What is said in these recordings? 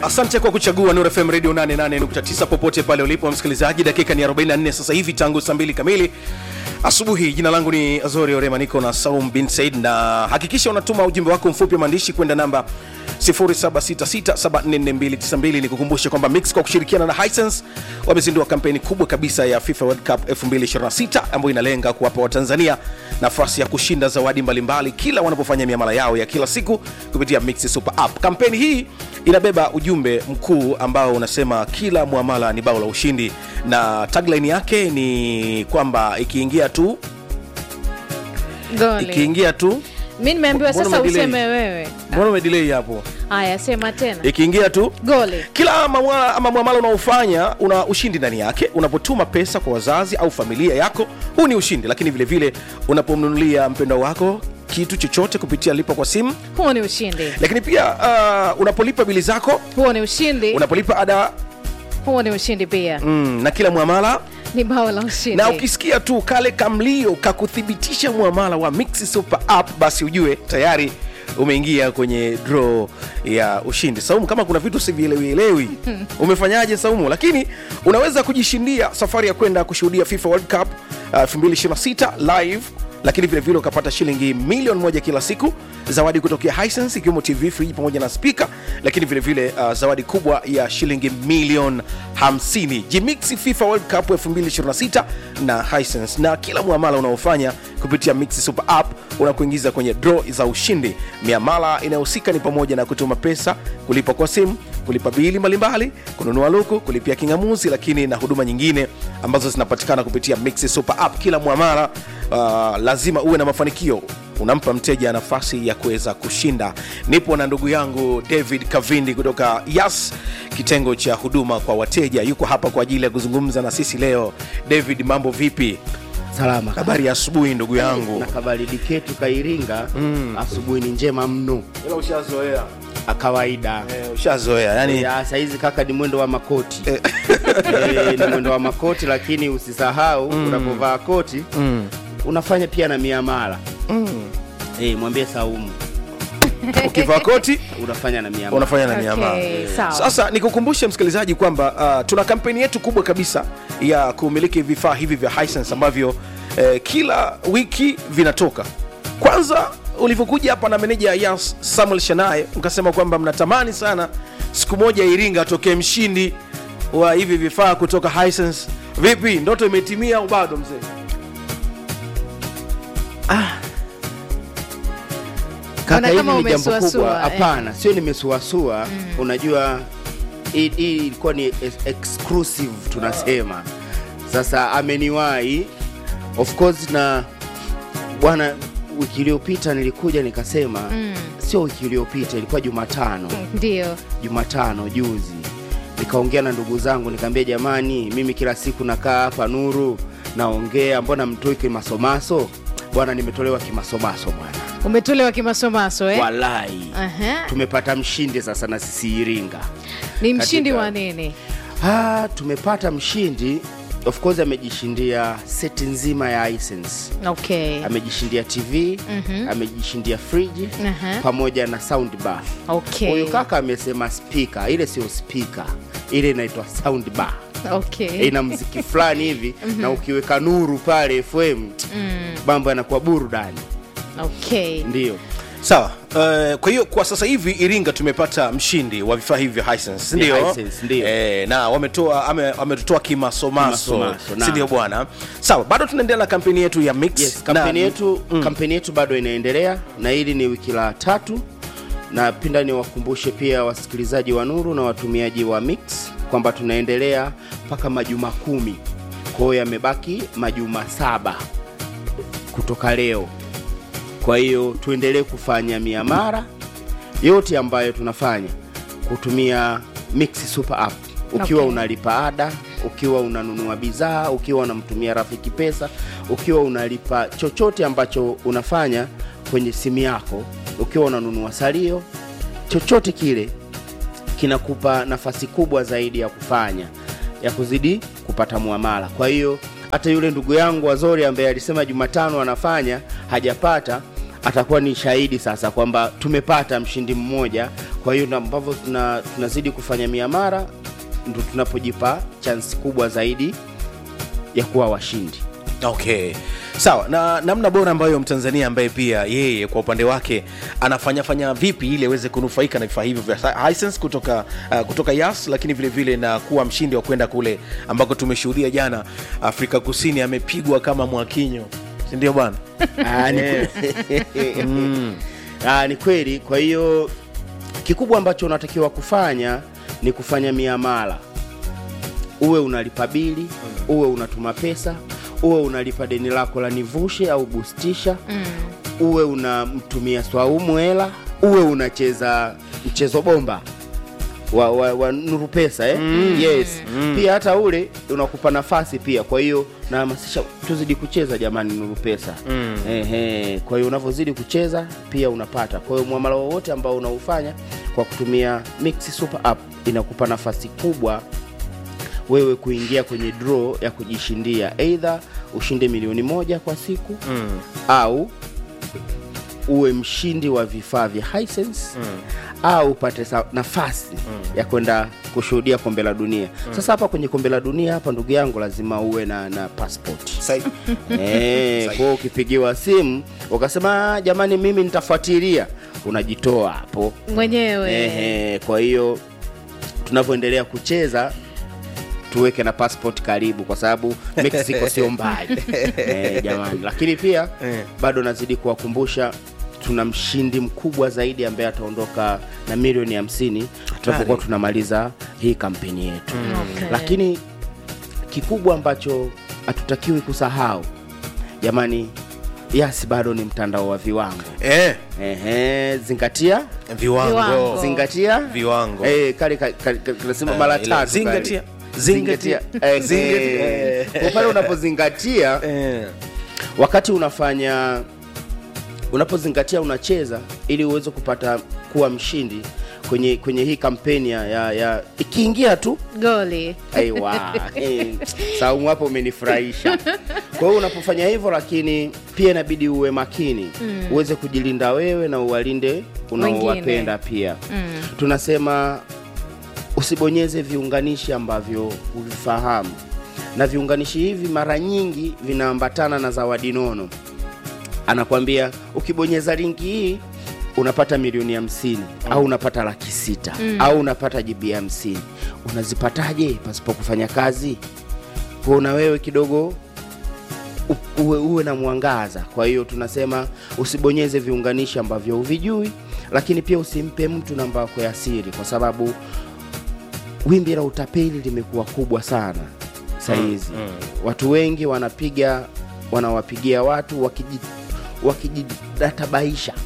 asante kwa kuchagua Nuru FM Radio 88.9 popote pale ulipo msikilizaji. Dakika ni 44 sasa hivi tangu saa mbili kamili asubuhi. Jina langu ni Azori Orema, niko na Saum bin Said, na hakikisha unatuma ujumbe wako mfupi wa maandishi kwenda namba 0766744292. Ni kukumbusha kwamba Mix kwa kushirikiana na Hisense wamezindua kampeni kubwa kabisa ya FIFA World Cup 2026 ambayo inalenga kuwapa Watanzania nafasi ya kushinda zawadi mbalimbali kila wanapofanya miamala yao ya kila siku kupitia Mix Super App. Kampeni hii inabeba ujumbe mkuu ambao unasema kila muamala ni bao la ushindi, na tagline yake ni kwamba ikiingia tu Goli. ikiingia tu Mi nimeambiwa Mbona sasa umedelay? useme wewe. mbona umedelay hapo? Haya, sema tena. Ikiingia tu Goli. kila mamwala ama mwamala unaofanya una ushindi ndani yake. Unapotuma pesa kwa wazazi au familia yako, huu ni ushindi. Lakini vile vile unapomnunulia mpendwa wako kitu chochote kupitia lipa kwa simu, Huo ni ushindi. lakini pia uh, unapolipa bili zako, Huo ni ushindi. unapolipa ada Huo ni ushindi pia. mm, na kila mwamala Ni bao la ushindi. na ukisikia tu kale kamlio kakuthibitisha mwamala wa Mix Super App, basi ujue tayari umeingia kwenye draw ya ushindi. Saumu, kama kuna vitu sivielewielewi, umefanyaje Saumu? Lakini unaweza kujishindia safari ya kwenda kushuhudia FIFA World Cup uh, 2026 live lakini vile vile ukapata shilingi milioni moja kila siku, zawadi kutokea Hisense ikiwemo TV friji pamoja na spika, lakini vile vile uh, zawadi kubwa ya shilingi milioni 50. Jimix FIFA World Cup 2026 na Hisense, na kila muamala unaofanya kupitia Mix Super App unakuingiza kwenye draw za ushindi. Miamala inayohusika ni pamoja na kutuma pesa, kulipa kwa simu, kulipa bili mbalimbali, kununua luku, kulipia kingamuzi, lakini na huduma nyingine ambazo zinapatikana kupitia Mix Super App. Kila muamala uh, lazima uwe na mafanikio unampa mteja nafasi ya kuweza kushinda. Nipo na ndugu yangu David Kavindi kutoka Yas, kitengo cha huduma kwa wateja, yuko hapa kwa ajili ya kuzungumza na sisi leo. David, mambo vipi? Salama Habari ya asubuhi ndugu yangu. na kabaridi ketu kairinga asubuhi ni njema mno Ila ushazoea a kawaida eh, ushazoea yani ya saizi kaka ni mwendo wa makoti eh, ni mwendo wa makoti lakini usisahau unapovaa koti unafanya pia na miamala eh, mwambie Saumu ukivaa koti unafanya na miamala unafanya na Okay, miamala. sawa. Sasa nikukumbushe msikilizaji kwamba uh, tuna kampeni yetu kubwa kabisa ya kumiliki vifaa hivi vya Hisense ambavyo eh, kila wiki vinatoka. Kwanza ulivyokuja hapa na meneja ya Samuel Shanaye mkasema kwamba mnatamani sana siku moja Iringa atokee mshindi wa hivi vifaa kutoka Hisense. Vipi, ndoto imetimia au bado mzee? Kaka, Mbona hili kama ni jambo umesuasua, kubwa. eh? Hapana, sio nimesuasua. Unajua hii hii ilikuwa ni ex- exclusive tunasema. Sasa ameniwahi of course, na bwana, wiki iliyopita nilikuja nikasema, sio wiki iliyopita, ilikuwa Jumatano, Ndio. Jumatano juzi, nikaongea na ndugu zangu nikamwambia, jamani, mimi kila siku nakaa hapa Nuru naongea, mbona mtoi kimasomaso? Bwana, nimetolewa kimasomaso bwana, Umetolewa kimasomaso eh? walai Aha. tumepata mshindi sasa na sisi Iringa. Ni mshindi katika- wa nini? Ah, tumepata mshindi of course, amejishindia seti nzima ya Hisense, Okay. amejishindia TV, amejishindia friji Aha. pamoja na sound bar. Okay. Huyu kaka amesema speaker, ile sio speaker, ile inaitwa sound bar. Okay. Ina mziki fulani hivi na ukiweka nuru pale FM mambo yanakuwa burudani, Okay. ndio Sawa. Uh, kwa hiyo kwa sasa hivi Iringa tumepata mshindi wa vifaa hivi vya Hisense, Vya ndio Hisense, ndio. Eh, na wametoa ame- wametutoa kimasomaso, Kimasomaso, si naam. ndio bwana? Sawa, bado tunaendelea na kampeni yetu ya Mix Yes, kampeni na- yetu kampeni yetu bado inaendelea na hili ni wiki la tatu, na pinda niwakumbushe pia wasikilizaji wa Nuru na watumiaji wa Mix kwamba tunaendelea mpaka majuma kumi. Kwa hiyo yamebaki majuma saba kutoka leo. Kwa hiyo tuendelee kufanya miamara yote ambayo tunafanya kutumia Mix Super App ukiwa Okay. unalipa ada, ukiwa unanunua bidhaa, ukiwa unamtumia rafiki pesa, ukiwa unalipa chochote ambacho unafanya kwenye simu yako, ukiwa unanunua salio, chochote kile kinakupa nafasi kubwa zaidi ya kufanya ya kuzidi kupata muamala. Kwa hiyo hata yule ndugu yangu Azori ambaye alisema Jumatano anafanya hajapata, atakuwa ni shahidi sasa kwamba tumepata mshindi mmoja kwa hiyo na ambavyo tuna, tunazidi kufanya miamara ndo tunapojipa chansi kubwa zaidi ya kuwa washindi okay sawa na namna bora ambayo mtanzania ambaye pia yeye kwa upande wake anafanyafanya vipi ili aweze kunufaika na vifaa hivyo vya Hisense kutoka uh, kutoka yas lakini vile vile na kuwa mshindi wa kwenda kule ambako tumeshuhudia jana afrika kusini amepigwa kama mwakinyo sindio bwana Ah, ni Ah, ni kweli kwa hiyo kikubwa ambacho unatakiwa kufanya ni kufanya miamala uwe unalipa bili uwe unatuma pesa uwe unalipa deni lako la nivushe au bustisha uwe unamtumia swaumu hela uwe unacheza mchezo bomba wa, wa, wa nuru pesa eh? yes pia hata ule unakupa nafasi pia kwa hiyo nahamasisha tuzidi kucheza jamani nuru pesa Ehe, kwa hiyo unavyozidi kucheza pia unapata kwa hiyo mwamala wowote ambao unaufanya kwa kutumia Mix Super App inakupa nafasi kubwa wewe kuingia kwenye draw ya kujishindia eidha ushinde milioni moja kwa siku mm. au uwe mshindi wa vifaa vya Hisense mm. au upate sa- nafasi mm. ya kwenda kushuhudia kombe la dunia mm. sasa hapa kwenye kombe la dunia hapa ndugu yangu lazima uwe na, na passport Sai- Eh, kwa hiyo ukipigiwa simu ukasema "Ah, jamani mimi nitafuatilia unajitoa hapo mwenyewe Ehe, kwa hiyo tunavyoendelea kucheza tuweke na passport karibu kwa sababu mexico sio mbali eh, jamani lakini pia Eh. bado nazidi kuwakumbusha tuna mshindi mkubwa zaidi ambaye ataondoka na milioni hamsini tunapokuwa tunamaliza hii kampeni yetu Okay. lakini kikubwa ambacho hatutakiwi kusahau jamani yasi bado ni mtandao wa viwango eh, Ehe, zingatia viwango, Viwango. zingatia Viwango. eh, kale ka- ka- ka- kanasema mara Eh, ile tatu zingatia, kale. zingatia, Eh, zingatia. eh, kwa pale unapozingatia Eh. wakati unafanya unapozingatia unacheza ili uweze kupata kuwa mshindi kwenye kwenye hii kampeni ya, ya, ya ikiingia tu goli aiwa eh, saumu hapo umenifurahisha kwa hiyo unapofanya hivyo lakini pia inabidi uwe makini mm. uweze kujilinda wewe na uwalinde unaowapenda pia Mm. tunasema usibonyeze viunganishi ambavyo huvifahamu na viunganishi hivi mara nyingi vinaambatana na zawadi nono anakwambia ukibonyeza linki hii unapata milioni hamsini au unapata laki sita au unapata jibi hamsini unazipataje pasipo kufanya kazi kwa na wewe kidogo u- uwe, uwe na mwangaza kwa hiyo tunasema usibonyeze viunganishi ambavyo huvijui lakini pia usimpe mtu namba yako ya siri kwa sababu wimbi la utapeli limekuwa kubwa sana sahizi mm, watu wengi wanapiga wanawapigia watu wakiji- wakijidatabaisha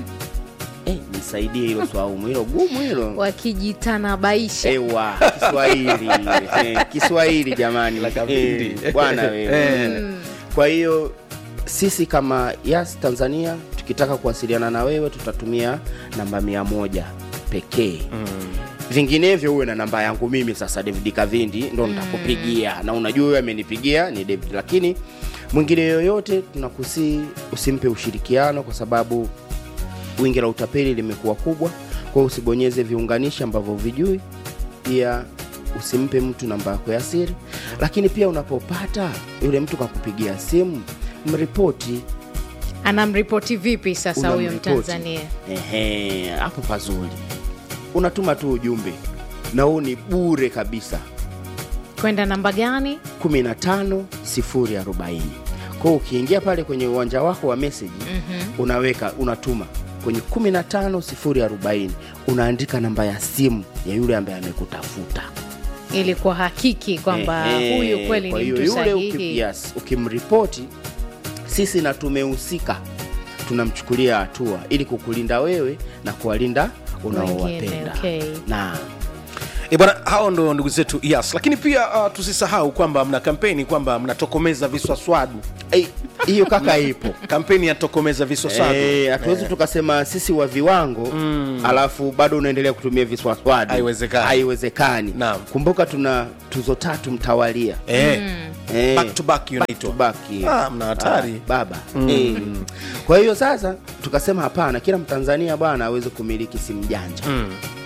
eh, nisaidie hilo swaumu hilo gumu hilo wakijitanabaisha ewa kiswahili eh, kiswahili jamani La kabindi. Eh, bwana wewe Eh. kwa hiyo sisi kama yas tanzania tukitaka kuwasiliana na wewe tutatumia namba mia moja pekee vinginevyo uwe na namba yangu mimi sasa david kavindi ndo nitakupigia na unajua huyo amenipigia ni david lakini mwingine yoyote tunakusii usimpe ushirikiano kwa sababu wingi la utapeli limekuwa kubwa kwa hiyo usibonyeze viunganishi ambavyo vijui pia usimpe mtu namba yako ya siri lakini pia unapopata yule mtu kakupigia simu mripoti anamripoti vipi sasa huyo unamripoti. mtanzania Ehe, hapo pazuri unatuma tu ujumbe na huu ni bure kabisa kwenda namba gani 15 040 kwa hiyo ukiingia pale kwenye uwanja wako wa meseji mm-hmm. unaweka unatuma kwenye 15 040 unaandika namba ya simu ya yule ambaye amekutafuta ili kwa hakiki kwamba Ehe, huyu kweli kwa ni hiyo mtu yule uki- sahihi yes, ukimripoti sisi na tumehusika tunamchukulia hatua ili kukulinda wewe na kuwalinda unaowapenda Wengine, okay. na E bwana, hao ndo ndugu zetu yes. Lakini pia uh, tusisahau kwamba mna kampeni kwamba mnatokomeza viswaswadu, Eh, hiyo kaka ipo kampeni ya tokomeza viswaswadu Eh, hatuwezi tukasema sisi wa viwango alafu bado unaendelea kutumia viswaswadi Haiwezekani. haiwezekani Naam. kumbuka tuna tuzo tatu mtawalia eh, Eh, back to back back to inaitwa back. Ah, mna hatari. Ah, baba Eh. kwa hiyo sasa tukasema hapana kila mtanzania bwana aweze kumiliki simu janja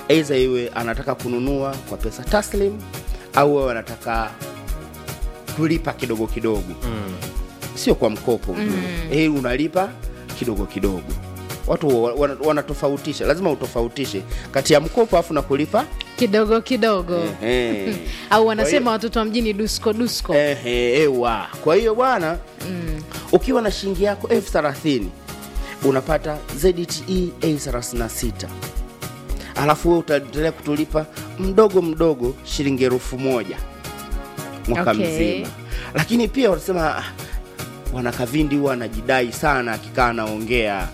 aidha iwe anataka kununua kwa pesa taslim au wewe anataka kulipa kidogo kidogo mm. sio kwa mkopo mm. eh, unalipa kidogo kidogo watu wa- wana- wanatofautisha lazima utofautishe kati ya mkopo afu na kulipa kidogo kidogo Ehe. au wanasema watoto wa mjini dusko dusko Ehe, ewa kwa hiyo bwana mm. ukiwa na shilingi yako elfu thelathini unapata zte a 36 alafu wewe utaendelea kutulipa mdogo mdogo shilingi elfu moja mwaka Okay. mzima lakini pia wanasema "Ah, bwana kavindi huwa anajidai sana akikaa anaongea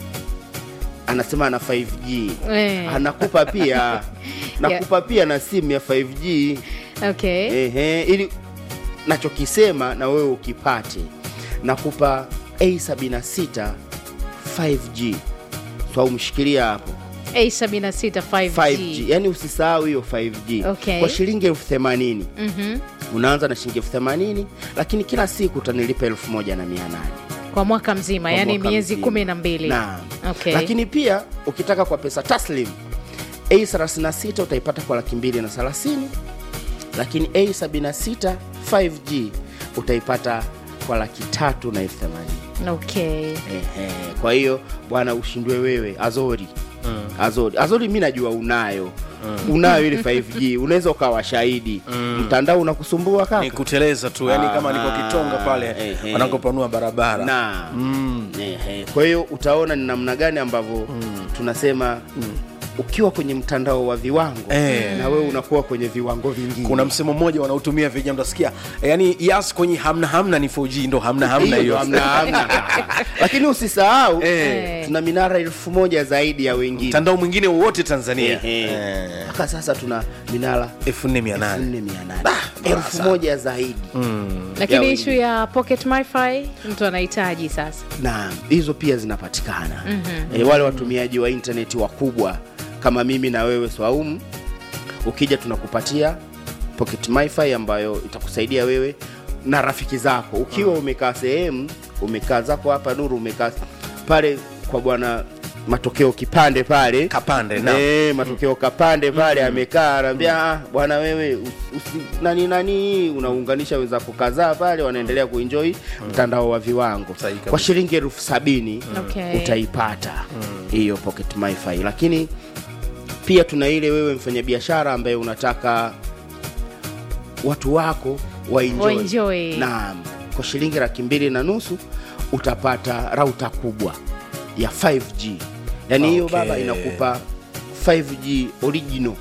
anasema ana 5g Eh. anakupa pia nakupa pia na simu ya 5g okay Ehe, ili nachokisema na wewe ukipate nakupa a76 5g so umshikilia hapo a76 5G. 5g yani usisahau hiyo 5g Okay. kwa shilingi elfu themanini Mhm. unaanza na shilingi elfu themanini lakini kila siku utanilipa elfu moja na mia nane kwa mwaka mzima kwa yani mwaka miezi mzima. kumi na mbili Naam. okay. lakini pia ukitaka kwa pesa taslim a36 utaipata kwa laki mbili na thelathini lakini a76 5g utaipata kwa laki tatu na elfu themanini okay. Ehe, kwa hiyo bwana ushindwe wewe azori mm. azori azori mi najua unayo mm. unayo ile 5g unaweza ukawa shahidi mm. mtandao unakusumbua ni kaka kuteleza tu yani kama niko Ah, kitonga pale ehe. wanakopanua barabara na ehe. kwa hiyo utaona ni namna gani ambavyo tunasema ukiwa kwenye mtandao wa viwango Eh. na wewe unakuwa kwenye viwango vingine kuna msemo mmoja wanaotumia vijana mtasikia yani yas kwenye hamna hamna ni 4G ndo hamna hamna Hiyo ndo hiyo hamna, hamna. lakini usisahau Eh. tuna minara elfu moja zaidi ya wengine mtandao mwingine wowote tanzania Ehe. Eh, mpaka sasa tuna minara 4800 4800 elfu moja zaidi lakini Ya ishu ya pocket wifi mtu anahitaji sasa na hizo pia zinapatikana mm-hmm. e, wale watumiaji wa intaneti wakubwa kama mimi na wewe swaumu ukija tunakupatia pocket wifi ambayo itakusaidia wewe na rafiki zako ukiwa umekaa sehemu umekaa zako hapa nuru umekaa pale kwa bwana matokeo kipande pale Kapande, naam. e, matokeo kapande pale amekaa anaambia "Ah, bwana wewe usi, usi, nani nani unaunganisha wenzako kadhaa pale wanaendelea kuenjoy mtandao wa viwango Sahihi kabisa. kwa shilingi elfu sabini Okay. utaipata hiyo pocket wifi lakini pia tuna ile wewe mfanyabiashara ambaye unataka watu wako waenjoy. Waenjoy. Naam, kwa shilingi laki mbili na nusu utapata rauta kubwa ya 5G yaani hiyo Okay. baba inakupa 5G original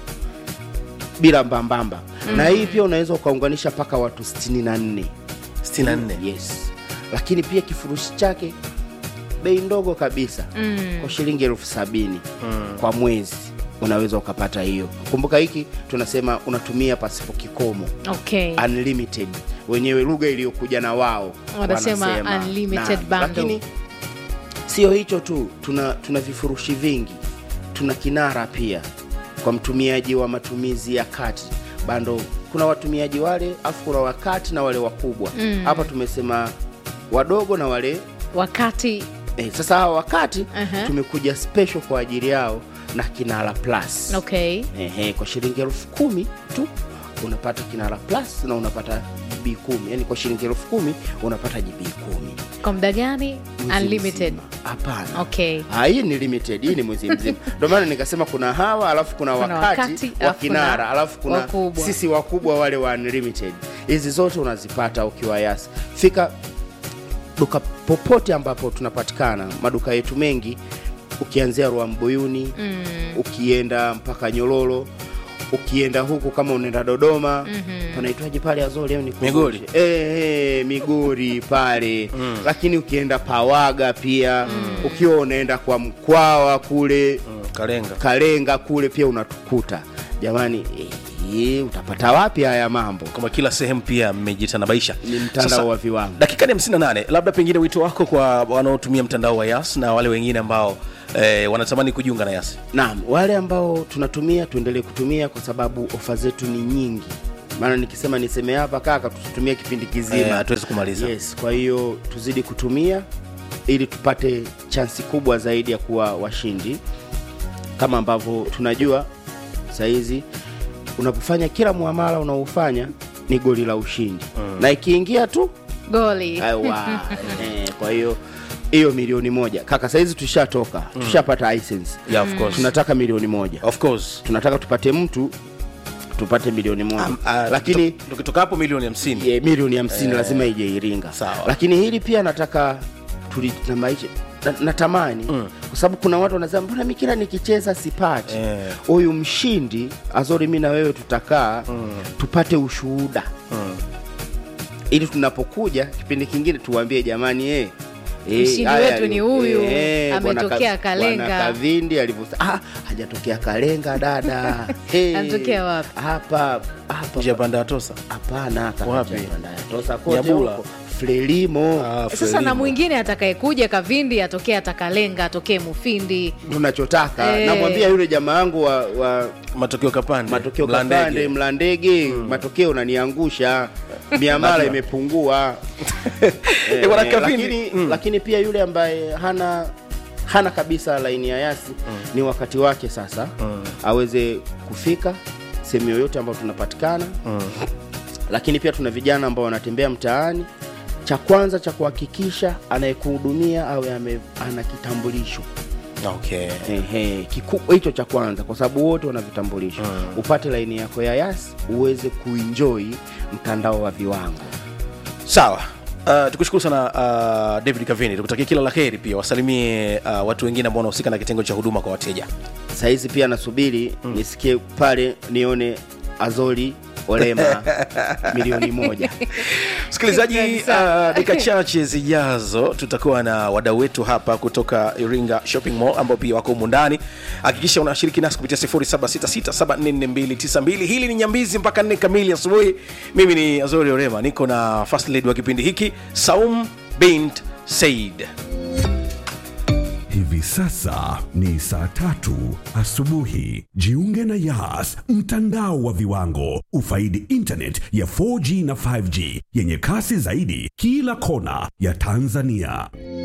bila mbambamba na hii pia unaweza ukaunganisha mpaka watu 64 64 yes lakini pia kifurushi chake bei ndogo kabisa mm. kwa shilingi elfu sabini mm. kwa mwezi unaweza ukapata hiyo kumbuka hiki tunasema unatumia pasipo kikomo okay. unlimited wenyewe lugha iliyokuja na wao Wanasema wanasema. unlimited Naam, bundle. lakini sio hicho tu tuna, tuna vifurushi vingi tuna kinara pia kwa mtumiaji wa matumizi ya kati bando kuna watumiaji wale afu kuna wakati na wale wakubwa hapa tumesema wadogo na wale wakati eh, sasa hawa wakati Aha. tumekuja special kwa ajili yao na kinara plus okay. Ehe, kwa shilingi elfu kumi tu unapata kinara plus na unapata gb kumi yani kwa shilingi elfu kumi unapata gb kumi kwa muda gani Mwezi unlimited mzima. hapana okay Ah, hii ni limited hii ni mwezi mzima ndio maana nikasema kuna hawa alafu kuna, Kuna wakati, wakati, wa alafu kinara kuna alafu kuna wakubwa. sisi wakubwa wale wa unlimited hizi zote unazipata ukiwa yasi fika duka popote ambapo tunapatikana maduka yetu mengi ukianzia Rwambuyuni mm. ukienda mpaka Nyololo ukienda huku kama unaenda Dodoma mm-hmm. panaitwaje pale Azori leo ni Migori. eh, eh, Migori pale mm. lakini ukienda Pawaga pia mm. ukiwa unaenda kwa Mkwawa kule Mm, kalenga Kalenga kule pia unatukuta jamani eh, utapata wapi haya mambo kama kila sehemu pia mmejitanabaisha ni mtandao Sasa, wa viwango dakika ni 58 labda pengine wito wako kwa wanaotumia mtandao wa yas na wale wengine ambao eh, wanatamani kujiunga na yas Naam, wale ambao tunatumia tuendelee kutumia kwa sababu ofa zetu ni nyingi. Maana nikisema niseme hapa kaka, tusitumie kipindi Eh, kizima hatuwezi kumaliza Yes, kwa hiyo tuzidi kutumia ili tupate chansi kubwa zaidi ya kuwa washindi. Kama ambavyo tunajua sahizi unapofanya kila muamala unaofanya ni goli la ushindi na ikiingia tu goli aiwa eh, kwa hiyo hiyo milioni moja kaka sahizi tushatoka tushapata license Yeah, of course. tunataka milioni moja of course tunataka tupate mtu tupate milioni moja Um, uh, lakini tukito- tukitoka hapo milioni hamsini ye, milioni hamsini lazima ije Iringa. Sawa. Lakini hili pia nataka tuli na maisha na, natamani kwa sababu kuna watu wanasema mbona mimi kila nikicheza sipati. Eh. Huyu mshindi Azori, mimi na wewe tutakaa tupate ushuhuda ili tunapokuja kipindi kingine tuwaambie jamani, eh eh, Mshindi haya wetu ni ali- huyu, bwana ametokea Ka- Kalenga. bwana Kavindi alivyosema, ah, hajatokea Kalenga dada. Hey, Anatokea wapi? Hapa hapa njia panda ya tosa Hapana, kaka Wapi? Chapanda. Tosa kote Nyabula. huko. Frelimo. Ah, sasa na Frelimo. mwingine atakayekuja kavindi atokee atakalenga atokee mufindi tunachotaka Eh. namwambia yule jamaa wangu wa, wa matokeo kapande matokeo Mlandege. kapande mlandege matokeo unaniangusha miamala Lazima. imepungua Eh, bwana eh, Kavindi, lakini, mm. lakini pia yule ambaye hana hana kabisa laini ya yasi ni wakati wake sasa aweze kufika sehemu yoyote ambayo tunapatikana lakini pia tuna vijana ambao wanatembea mtaani cha kwanza cha kuhakikisha anayekuhudumia awe ame, ana kitambulisho okay Ehe, kikubwa hicho cha kwanza kwa sababu wote wana vitambulisho upate laini yako ya yas uweze kuenjoy mtandao wa viwango sawa Uh, tukushukuru sana uh, david kavini tukutakia kila la heri pia wasalimie uh, watu wengine ambao wanahusika na kitengo cha huduma kwa wateja sahizi pia nasubiri nisikie pale nione azori olema milioni moja msikilizaji Shukrani sana. uh, dakika chache zijazo tutakuwa na wadau wetu hapa kutoka iringa shopping mall ambao pia wako humu ndani hakikisha unashiriki nasi kupitia 0766744292 hili ni nyambizi mpaka nne kamili asubuhi mimi ni azori orema niko na first lady wa kipindi hiki saum bint said Hivi sasa ni saa tatu asubuhi. Jiunge na Yas, mtandao wa viwango. Ufaidi internet ya 4G na 5G yenye kasi zaidi kila kona ya Tanzania.